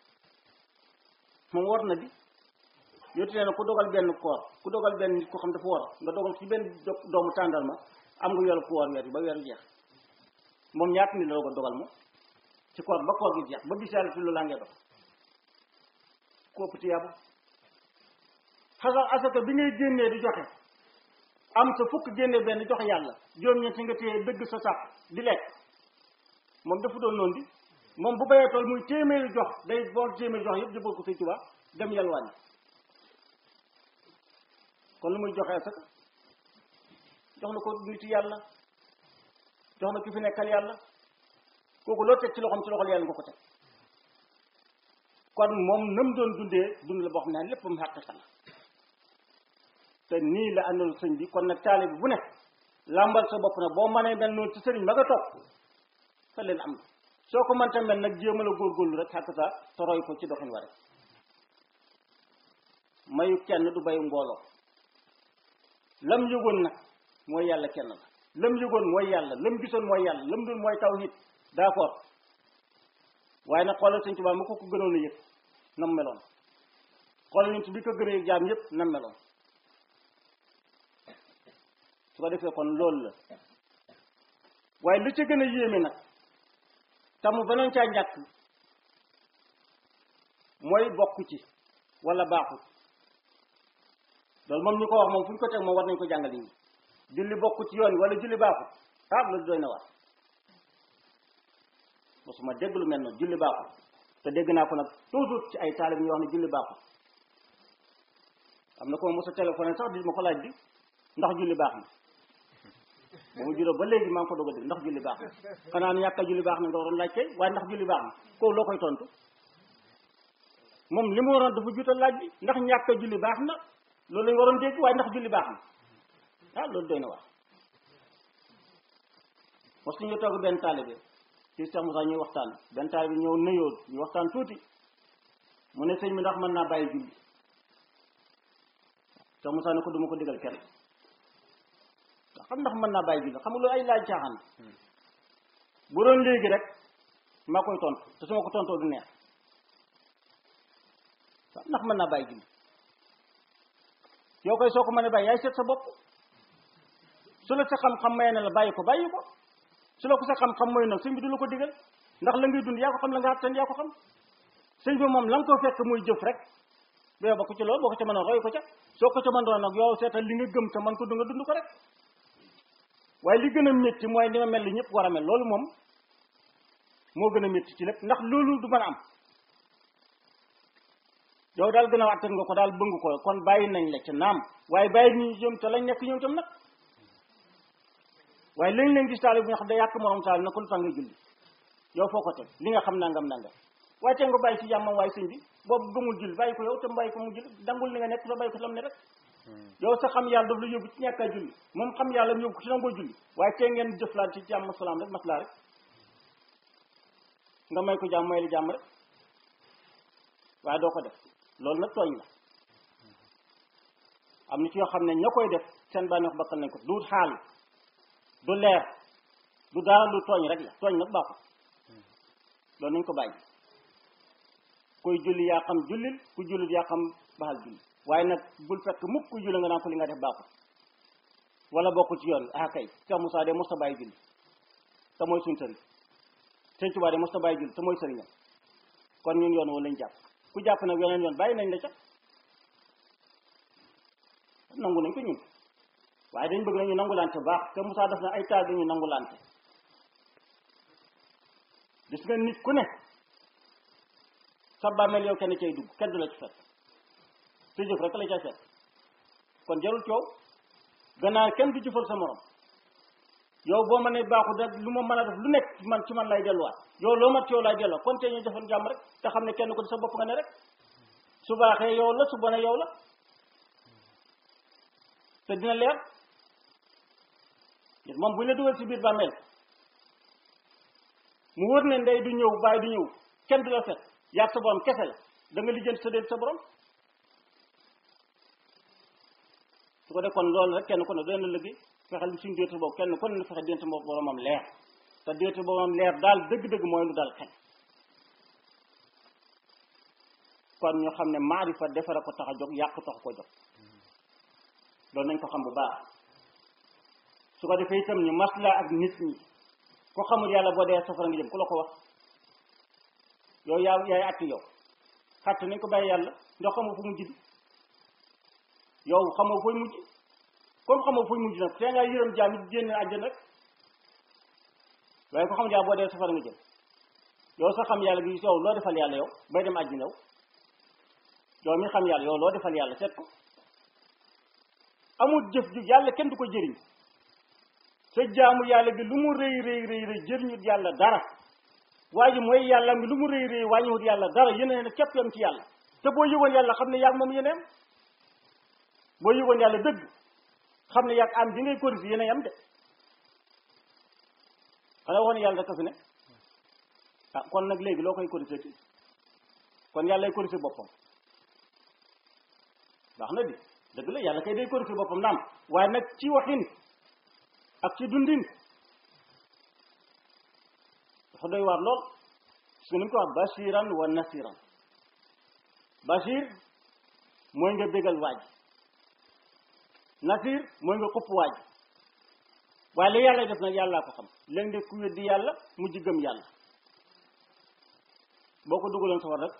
moom war na di yootu nee na ku dogal benn koor ku dogal benn nit ko xam dafa war nga dogal ci benn doomu tàndal ma am nga yoolu ku woor weer bi ba weer jeex moom ñaata nit la ko dogal moom ci koor ba koor gi jeex ba bis yàlla ci loolu laa ngay dox ku ëpp tiyaabu xasal asaka bi ngay génnee di joxe am sa fukk génnee benn joxe yàlla juróom-ñeent nga téye dëgg sa sàpp di lekk moom dafa doon noonu di moom bu bayee tool muy téeméeri jox day bool téeméeri jox yëpp jëbal ko Sëñ Tuubaa dem yalwaani kon lu muy joxe asaka jox na ko nit yàlla jox na ki fi nekkal yàlla kooku loo teg ci loxoom ci loxol yàlla nga ko teg kon moom nam doon dundee dund la boo xam ne lépp mu xàqiqa la te nii la àndoon sëñ bi kon nag taalibe bi bu ne làmbal sa bopp nag boo mënee mel noonu ci sëriñ ba nga topp fa leen am soo ko mënta mel nag jéemal a góorgóorlu rek xàq sa te roy ko ci doxin wa rek mayu kenn du bayu mbooloo lam yëgoon nag mooy yàlla kenn la lam yëgoon mooy yàlla lam gisoon mooy yàlla lam doon mooy tawhid d'accord waaye nag xoolal sëñ Tuubaa ma ko ko gënoon a yëg nam meloon xoolal ñun bi ko gën a yëg jaam yëpp nam meloon su ko defee kon loolu la waaye li ca gën a yéeme nag tamu banoon caa ñàkk mooy bokk ci wala baaxut loolu moom ñu ko wax moom fu ñu ko teg moom war nañ ko jàngal yi julli bokk ci yoon wala julli baaxut ah loolu doy na war mosuma dégg lu mel noonu julli baaxut te dégg naa ko nag toujours ci ay taalib ñu wax ne julli baaxut am na ko ma mos a téléphoné sax di ma ko laaj bi ndax julli baax na ba mu juróom ba léegi maa ngi ko doog a dégg ndax julli baax na xanaa ñàkk a julli baax na nga waroon laaj kay waaye ndax julli baax na kooku loo koy tontu moom li mu waroon dafa juutal laaj bi ndax ñàkk a julli baax na loolu lañ waroon dégg waaye ndax julli baax na ah loolu doy na wax mos ñu toog benn taalibe ci Cheikh Moussa ñuy waxtaan benn taalibe ñëw nuyoo ñu waxtaan tuuti mu ne sëñ bi ndax mën naa bàyyi julli Cheikh Moussa ne ko duma ko digal kenn xam ndax mën naa bàyyi julli xam nga loolu ay laaj caaxaan bu doon léegi rek maa koy tontu te su ma ko tontoo du neex waaw ndax mën naa bàyyi julli yow koy soo ko mën a bàyyi yaay seet sa bopp su la sa xam-xam may na la bàyyi ko bàyyi ko su la ko sa xam-xam mooy nag sëñ bi du la ko digal ndax la ngay dund yaa ko xam la nga àttan yaa ko xam sëñ bi moom la nga ko fekk muy jëf rek bee ba ko ci loolu boo ko ca mën a roy ko ca soo ko ca mën doon nag yow seetal li nga gëm te man ko du nga dund ko rek waaye li gën a métti mooy ni ma mel li ñëpp war a mel loolu moom moo gën a métti ci lépp ndax loolu du mën a am yow daal gën a àttan nga ko daal bëgg ko kon bàyyi nañ la ca naam waaye bàyyi ñu jëm te lañ nekk ñoom tam nag waaye léegi leen gis taali bu nga xam ne yàq morom taali na ko lu tax ngay julli yow foo ko teg li nga xam nangam nangam waaye te nga bàyyi ci jàmmam waaye sëñ bi boobu gëmul julli bàyyi ko yow te bàyyi ko mu julli dangul li nga nekk te bàyyi ko lam ne rek yow sa xam yàlla daf la yóbbu ci ñàkk a julli moom xam yàlla mu yóbbu ko ci nangoo julli waaye te ngeen jëflaat ci jàmm salaam rek maslaa rek nga may ko jàmm may la jàmm rek waaye doo ko def loolu nag tooñ la am na ci yoo xam ne ña koy def seen bànneex bakkal nañ ko du xaal du leer du dara lu tooñ rek la tooñ nag baaxul loolu nañ ko bàyyi koy julli yaa xam jullil ku jullit yaa xam baxal julli waaye nag bul fekk mukk ku julli nga naan ko li nga def baaxul wala bokkul ci yoon ah kay Cheikh Moussa de mos ta bàyyi julli te mooy suñ sëriñ Sëñ Tuubaa de mos ta bàyyi julli te mooy sëriñam kon ñun yoon wala lañ jàpp ku jàpp nag yeneen yoon bàyyi nañ la ca nangu nañ ko ñun waaye dañ bëgg nañu nangulante baax te Moussa def na ay taal dañu nangulante gis nga nit ku ne sa bàmmeel yow kenn cay dugg kenn du la ci fekk sa jëf rek la cay fekk kon jarul coow gannaaw kenn du jëfal sa morom yow boo ma ne baaxu da lu ma mën a def lu nekk man ci man lay delluwaat yow loo mat ci yow lay delloo kon te ñu jëfal jàmm rek te xam ne kenn ko di sa bopp nga ne rek su baaxee yow la su bonee yow la te dina leer gis moom bu ñu la dugal ci biir bàmmeel mu wër ne ndey du ñëw bàyyi du ñëw kenn du la fekk yaag sa borom kese la da nga lijjanti sa déet sa borom su ko def kon loolu rek kenn ku ne doon na liggéey fexeel suñu déetu boobu kenn ku ne fexe déet boromam leer te déetu boromam leer daal dëgg-dëgg mooy lu dal xel kon ñu xam ne maarifa defara ko tax a jóg yàq tax ko jóg loolu nañ ko xam bu baax su ko defee itam ñu masla ak nit ñi ko xamul yàlla boo dee safara nga jëm ku la ko wax yow yaa yaay atti yow xatte nañ ko bàyyi yàlla ndax xamoo fu mujj di yow xamoo fooy mujj comme xamoo fooy mujj nag tee ngaa yërëm jaam it génn àjjana rek waaye ko xamul yàlla boo dee safara nga jëm yow sa xam yàlla gi yow loo defal yàlla yow bay dem àjjana yow yow mi xam yàlla yow loo defal yàlla seet ko amul jëf ju yàlla kenn du ko jëriñ sa jaamu yàlla gi lu mu rëy rëy rëy rëy jëriñut yàlla dara waa ji mooy yàlla mi lu mu rëy rëy wàññiwut yàlla dara yeneen képp yam ci yàlla te boo yëgoon yàlla xam ne yaag moom yeneen boo yëgoon yàlla dëgg xam ne yaag am bi ngay corrigé yeneen yam de xanaa waxoon yàlla rek a fi ne ah kon nag léegi loo koy corrigé ti kon yàlla lay corrigé boppam baax na di dëgg la yàlla kay day corrigé boppam naam waaye nag ci waxin ak ci dundin dafa doy waar lool su ñu ko wax bashiran wa nasiran bashir mooy nga bégal waaj nasir mooy nga xupp waaj waaye li yàlla def nag yàllaa ko xam léegi de ku weddi yàlla mujj gëm yàlla boo ko dugaloon safar rek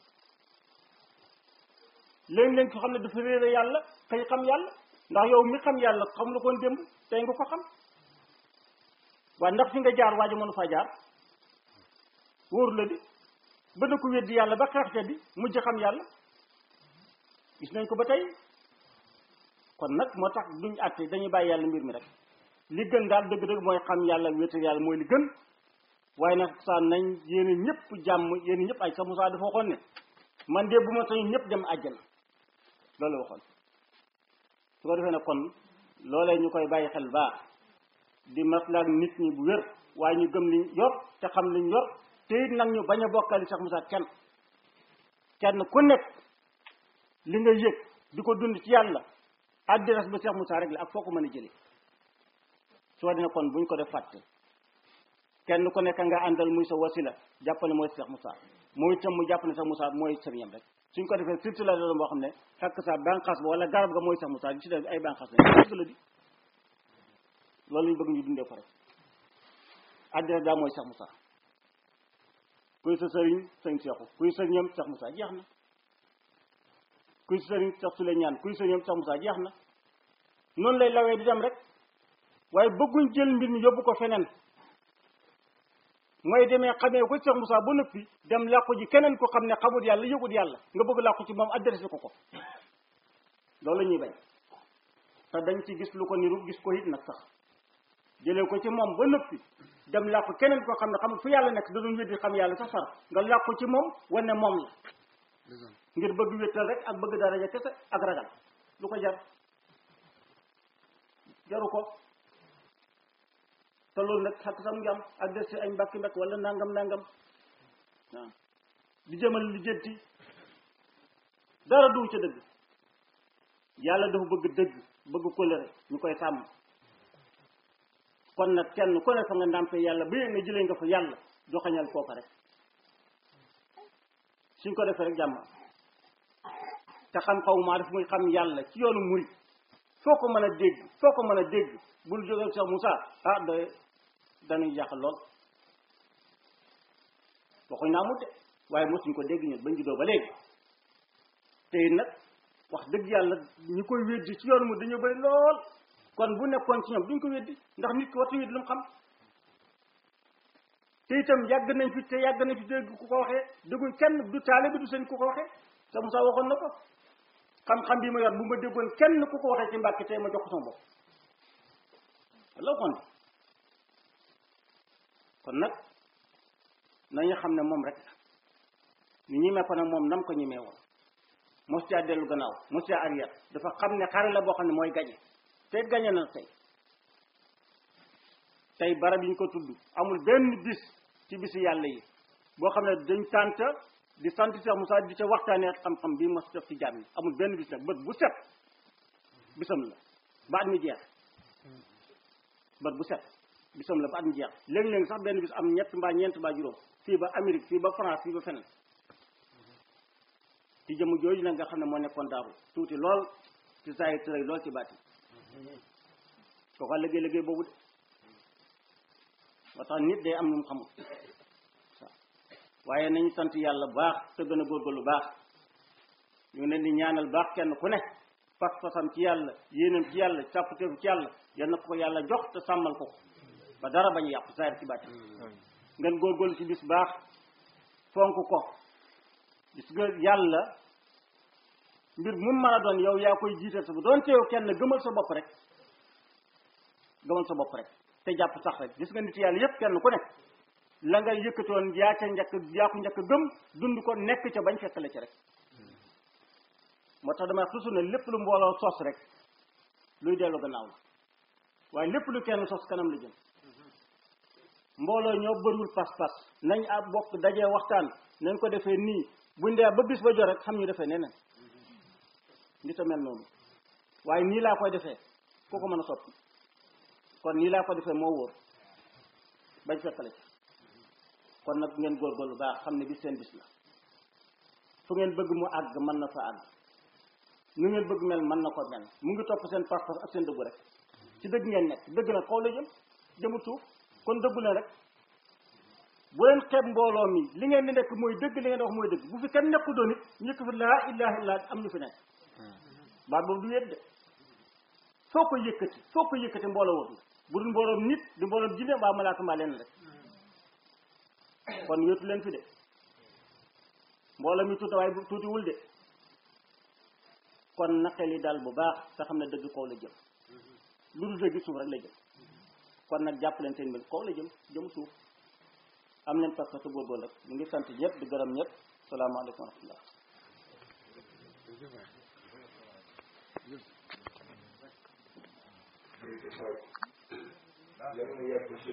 léegi-léegi ko xam ne dafa réere yàlla xëy xam yàlla ndax yow mi xam yàlla xam la koon démb tey nga ko xam waaye ndax fi nga jaar waaji mënu faa jaar wóor la di ba na ko weddi yàlla ba xeex ca di mujj xam yàlla gis nañ ko ba tey kon nag moo tax duñ àtte dañuy bàyyi yàlla mbir mi rek li gën daal dëgg-dëgg mooy xam yàlla wéetal yàlla mooy li gën waaye nag saa nañ yéen ñëpp jàmm yéen ñëpp ay sa Musaa dafa waxoon ne man de bu ma sañu ñëpp dem àjjana loolu waxoon su ko defee ne kon loolee ñu koy bàyyi xel baax di maslaak nit ñi bu wér waaye ñu gëm liñ yor te xam liñ yor te it nag ñu bañ a bokkali Cheikh Moussa kenn kenn ku nekk li nga yëg di ko dund ci yàlla adresse ba Cheikh Moussa rek la ak foo ko mën a jëlee soo dina kon buñ ko def fàtte kenn ku nekk nga àndal muy sa wasila jàppale mooy Cheikh Moussa mooy itam mu jàpp ne Cheikh Moussa mooy sëriñam rek suñ ko defee surtout la doon boo xam ne fekk sa bànqaas ba wala garab ga mooy Cheikh Moussa di ci def ay bànqaas la dëgg la di loolu lañ bëgg ñu dundee ko rek adresse daa mooy Cheikh Moussa kuy sa sëriñ sëñ Seexu kuy sëriñam Cheikh Moussa jeex na kuy sa sëriñ Cheikh Souleymane kuy sëriñam Cheikh Moussa jeex na noonu lay lawee di dem rek waaye bëgguñ jël mbir mi yóbbu ko feneen mooy demee xamee ko Cheikh Moussa ba noppi dem làqu ji keneen ko xam ne xamut yàlla yëgut yàlla nga bëgg làqu ci moom adressé ko ko loolu la ñuy bañ te dañ ci gis lu ko niru gis ko it nag sax jëlee ko ci moom ba noppi dem làqu keneen koo xam ne xamul fu yàlla nekk da doon weddi xam yàlla sax far nga làqu ci moom wane moom la ngir bëgg wéttal rek ak bëgg daraja kese ak ragal lu ko jar jaru ko te loolu nag xakk sam ngi am ak des ci ay mbakki mbakk wala nangam nangam waaw di jëmal li jënti dara du ca dëgg yàlla dafa bëgg dëgg bëgg kóllëre ñu koy sàmm kon nag kenn ku ne fa nga ndàmpe yàlla ba yéeg ne jëlee nga fa yàlla joxañal kooka rek suñ ko defee rek jàmm te xam xaw maa daf muy xam yàlla ci yoonu murit foo ko mën a dégg foo ko mën a dégg bul jóge Cheikh Moussa ah da dañuy jàqal lool waxuñ naa mut de waaye mosuñ ko dégg ñun bañ juddoo ba léegi te nag wax dëgg yàlla ñi koy weddi ci yoonu mu dañoo bëri lool kon bu nekkoon ci ñoom duñ ko weddi ndax nit ki waxtu weddi lu mu xam te itam yàgg nañ fi te yàgg nañ fi dégg ku ko waxee dégguñ kenn du taale bi du seen ku ko waxee Cheikh Moussa waxoon na ko xam-xam bi ma yor bu ma déggoon kenn ku ko waxee ci mbàkki tey ma jox ko sama bopp la kon kon nag nañu xam ne moom rek ni ñi ko nag moom nam ko ñemee woon mos caa dellu gannaaw mos caa arrière dafa xam ne xare la boo xam ne mooy gañe te gañe na tey tey barab yi ñu ko tudd amul benn bis ci bisi yàlla yi boo xam ne dañ tànt di sant Cheikh Moussa di ca waxtaanee xam-xam bii mos def ci jaam yi amul benn bis nag bët bu set bisam la ba at mi jeex bët bu set bisam la ba at mi jeex léegi-léegi sax benn bis am ñett mbaa ñeent mbaa juróom fii ba Amérique fii ba France fii ba feneen ci jëmm jooju nag nga xam ne moo nekkoon daaru tuuti lool ci saa yi tëray lool ci baati koo ko liggéey liggéey boobu de moo tax nit day am lu mu xamul waaye nañu sant yàlla baax te gën a góorgóorlu baax ñu ngi leen di ñaanal baax kenn ku ne pas-pasam ci yàlla yéenam ci yàlla càpputeefu ci yàlla yal na ko yàlla jox te sàmmal ko ba dara bañ yàqu saayir ci bàtti ngeen góorgóorlu ci bis baax fonk ko gis nga yàlla mbir mu mën a doon yow yaa koy jiital sa bu doon teew kenn gëmal sa bopp rek gëmal sa bopp rek te jàpp sax rek gis nga nit yàlla yépp kenn ku ne la nga yëkkatoon yaa ca njëkk yaa ko njëkk gëm dund ko nekk ca bañ fekkale ci rek moo tax dama toujours ne lépp lu mbooloo sos rek luy dellu gannaaw la waaye lépp lu kenn sos kanam la jëm mbooloo ñoo bëriwul pas-pas nañ a bokk dajee waxtaan nañ ko defee nii buñ dee ba bis ba jot rek xam ñu defee neneen nit a mel noonu waaye nii laa koy defee ku ko mën a soppi kon nii laa ko defee moo wóor bañ fekkale ci kon nag ngeen góorgóorlu baax xam ne bis seen bis la fu ngeen bëgg mu àgg mën na fa àgg nu ngeen bëgg mel mën na ko mel mu ngi topp seen pas-pas ak seen dëggu rek ci dëgg ngeen nekk dëgg nag kaw la jëm jëmul suuf kon dëggu leen rek bu leen xeeb mbooloo mi li ngeen di nekk mooy dëgg li ngeen di wax mooy dëgg bu fi kenn nekku doon it ñëkk fi laa ilaha illa am ñu fi nekk baat boobu du wéet de foo ko yëkkati foo ko yëkkati mbooloo wut bu dul mbooloom nit di mbooloom jinne mbaa malaaka mbaa leen rek kon wéetu leen fi de mbooloo mi tuuti waaye tuuti wul de kon naqel yi daal bu baax te xam ne dëgg kaw la jëm lu dul dëgg suuf rek la jëm kon nag jàpp leen seen mbir kaw la jëm jëm suuf am leen parce que góorgóorlu rek ñu ngi sant ñëpp di gërëm ñëpp salaamaaleykum wa rahmatullah ci ci sooy yéen mu yegg ci